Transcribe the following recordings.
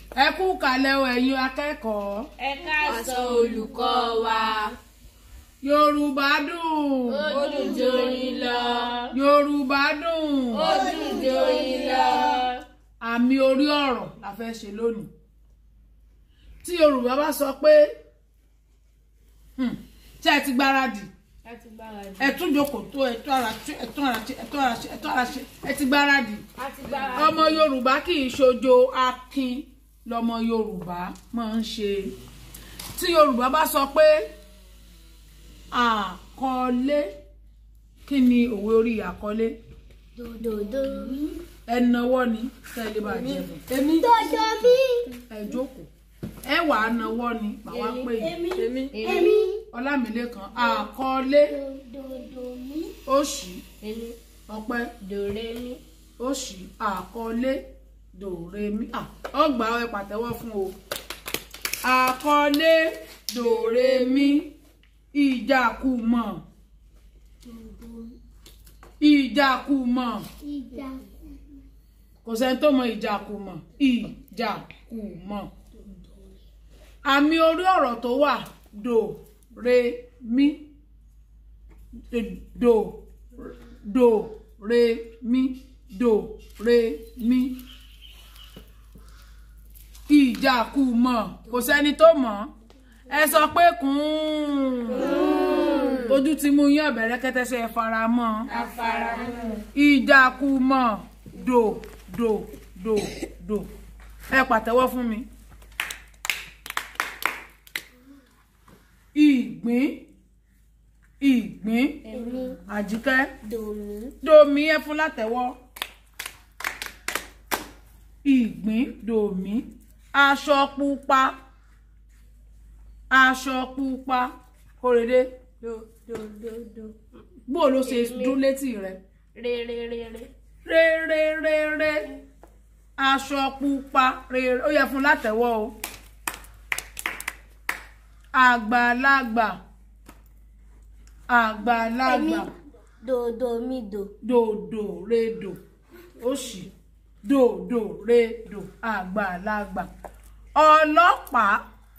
ẹ kú kalẹ̀ o ẹ̀yin akẹ́kọ̀ọ́ ẹ káàsán olùkọ́ wa yorùbá dùn ó dùn joyin lọ yorùbá dùn ó dùn joyin lọ. àmì orí ọ̀rọ̀ la fẹ́ ṣe lónìí tí yorùbá bá sọ pé hmm, ṣé ẹ ti gbáradì láti gbáradì. ẹ tún jókòó tó ẹ tún ara ṣe ẹ tún ara ṣe ẹ tún ara ṣe ẹ tún ara ṣe ẹ ti gbáradì láti gbáradì. ọmọ yorùbá kì í ṣojo akin lọmọ yorùbá máa ń ṣe tí yorùbá bá sọ pé àkọlé kí ni òwe orí àkọlé dòdòdò. ẹnáwó ni tẹ́lẹ̀ bá jẹ bọ èmi. dòdò mi. ẹ jókòó ẹ wà á náwó ni màá wá pè yín èmi. èmi. ọlámilẹ́kan àkọlé dòdò mi. òṣì èmi. ọpẹ́ dòrè mi. òṣì àkọlé dòrèmí à, ọgbà ẹ pàtẹ́wọ́ fún o àkọlé dòrèmí ìjàkùmọ̀ ìjàkùmọ̀ ìjà. kò sẹ́ni tó mọ ìjàkùmọ̀ ìjàkùmọ̀ àmì orí ọ̀rọ̀ tó wà dò re mi dò dò re mi dò re mi ìjàkùmọ̀ kò sẹ́ni tó mọ̀ ẹ sọ pé kùn ojú ti mú yín ọ̀bẹ̀rẹ̀ kẹ́tẹ́sẹ̀ fara mọ́ afaramọ́. ìjàkùmọ̀ dò dò dò dò ẹ pàtẹ́wọ́ fún mi. ìgbín ìgbín èmi. àjíkẹ́ dòmí. dòmí ẹ fún látẹ́wọ́ ìgbín dòmí aṣọ pupa aṣọ pupa kórèdé dòdòdòdò. bó ló ṣe dún létí rẹ rèrèrèrè. réréréré aṣọ pupa rere ó yẹ fún látẹ́wọ́ o àgbàlagbà àgbàlagbà dòdò mi dò. dòdò redò òṣì dòdò redò àgbàlagbà ọlọ́pàá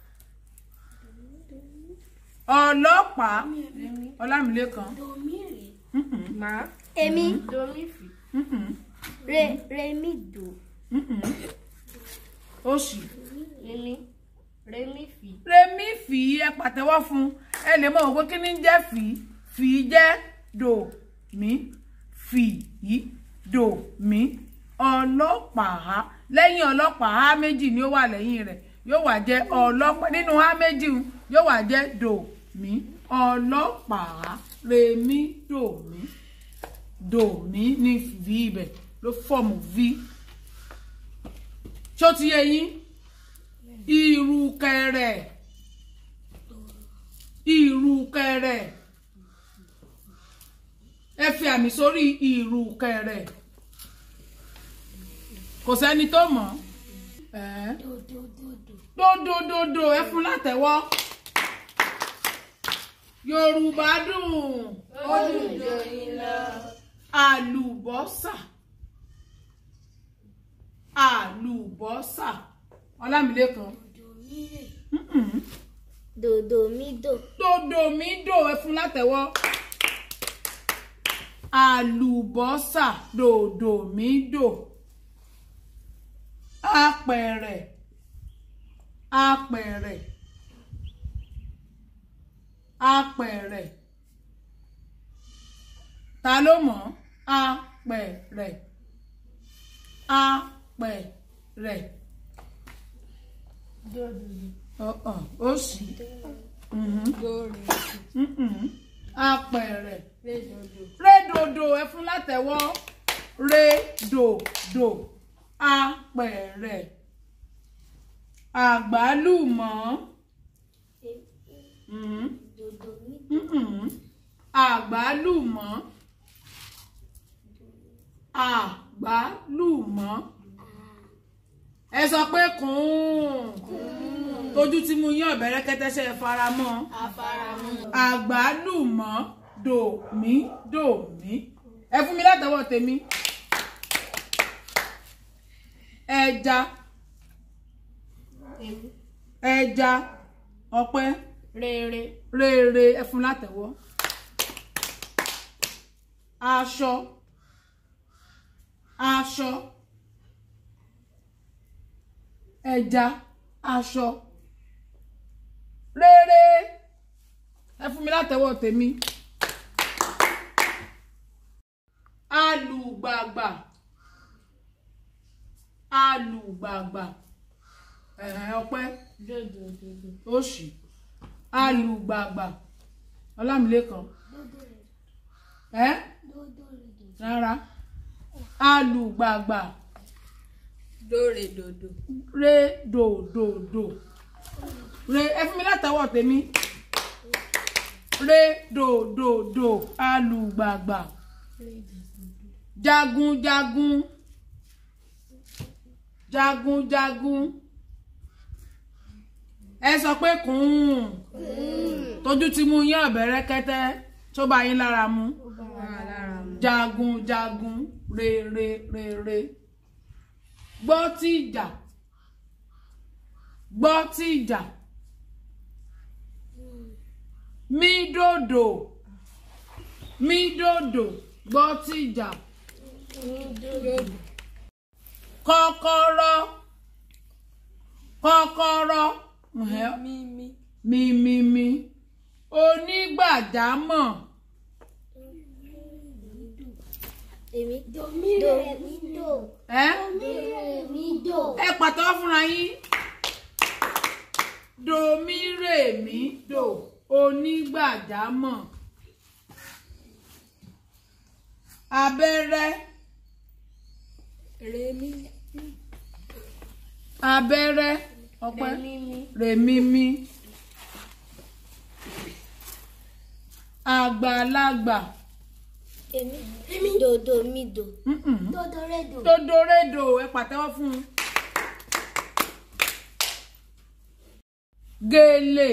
ọlọ́pàá ọlámilẹ́kan dòmí rè. mhm, màá. Èmi dòmí fì. mhm, re remi do mhm. òṣì èmi. rèmi fì. remi fì í ẹ pàtẹ́wọ́ fún ẹ lè mọ̀ pé kí ni ń jẹ́ fì í fì í jẹ́ dò mí fì í dò mí ọlọ́pàá lẹ́yìn ọlọ́pàá á méjì ni ó wà lẹ́yìn rẹ̀ yóò wá jẹ́ ọlọ́pàá nínú á méjì un yóò wá jẹ́ dò mí ọlọ́pàá remi dò mí dò mí ní v ibẹ̀ ló fọ́ọ̀mù v ṣó ti yé yín ìrùkẹ̀rẹ̀ ìrùkẹ̀rẹ̀ ẹ fi àmì sórí ìrùkẹ̀rẹ̀ kò sẹ́ni tó mọ̀ ẹ́ dòdòdòdò. dódódódó ẹ fún látẹ́wọ́ yorùbá dùn ó dùn joyin lọ. àlùbọ́sà àlùbọ́sà ọlámilẹ́kan mm-mm. dòdò mi dò dòdò mi dò ẹ fún látẹ́wọ́ àlùbọ́sà dòdò mi dò apẹ̀rẹ̀ apẹ̀rẹ̀ apẹ̀rẹ̀ ta ló mọ̀ apẹ̀rẹ̀ apẹ̀rẹ̀ dòdòdò. ọ̀ọ̀ ó sì mhm, dòrè. mhm. apẹ̀rẹ̀ rédòdò. rédòdò ẹ fún látẹ́wọ́ rédòdò apẹ̀rẹ̀ àgbálùmọ̀ mhm, dòdò mi mhm. àgbálùmọ̀ àgbálùmọ̀ ẹ sọ pé kùn tójú tí mo yán ọ̀bẹ̀rẹ̀ kẹ́tẹ́sẹ̀ faramọ́ afaramọ́. àgbálùmọ̀ dòmí dòmí ẹ fún mi látọwọ́ tèmi ẹja ẹja ọpẹ́ Rere. rere ẹ fún látẹ̀wọ́ aṣọ aṣọ ẹja aṣọ rere ẹ fún mi látẹ̀wọ́ tèmi alùgbàgbà alùgbàgbà ẹ̀hẹ̀ ọpẹ́ Dodo dodo. òṣì alùgbàgbà ọlámìlẹ́kan ẹ rárá alùgbàgbà Dore dodo. re dòdòdò re ẹ fún mi látàwọ̀ tèmi re dòdòdò alùgbàgbà jagunjagun jagunjagun ẹ sọ pé kùn tójú ti mú yín ọ̀bẹ rẹ́kẹ́tẹ́ tó bá yín lára mu jagunjagun re re re re gbọ́ tí ìjà gbọ́ tí ìjà mí dòdò mí dòdò gbọ́ tí ìjà kọ́kọ́rọ́ kọ́kọ́rọ́ ǹhẹ́, Mímí. mímímí onígbàjámọ̀ Èmi do mi do mi do ẹ́ mi re mi do. ẹ pàtẹ́wọ́ fúnra yín domi rèmí dò onígbàjámọ̀ abẹ́rẹ́ Remi. abẹ́rẹ́ ọpẹ́ Mímí. rèmímí àgbàlagbà Èmi èmi dodo mi do. mm-mm. Dodo re do. dodoredo ẹ pàtẹ́wọ́ fún un gèlè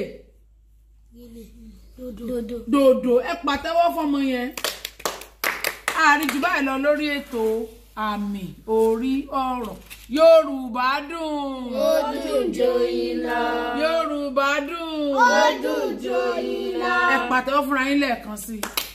Dodo. Dodo. dòdò ẹ pàtẹ́wọ́ fọmọ yẹn àárín jù báyìí lọ lórí ètò àmì orí ọ̀rọ̀ yorùbá dùn Ó dùn joyin lọ. yorùbá dùn Ó dùn joyin lọ. ẹ pàtẹ́wọ́ fúnra yín lẹ́ẹ̀kan sí i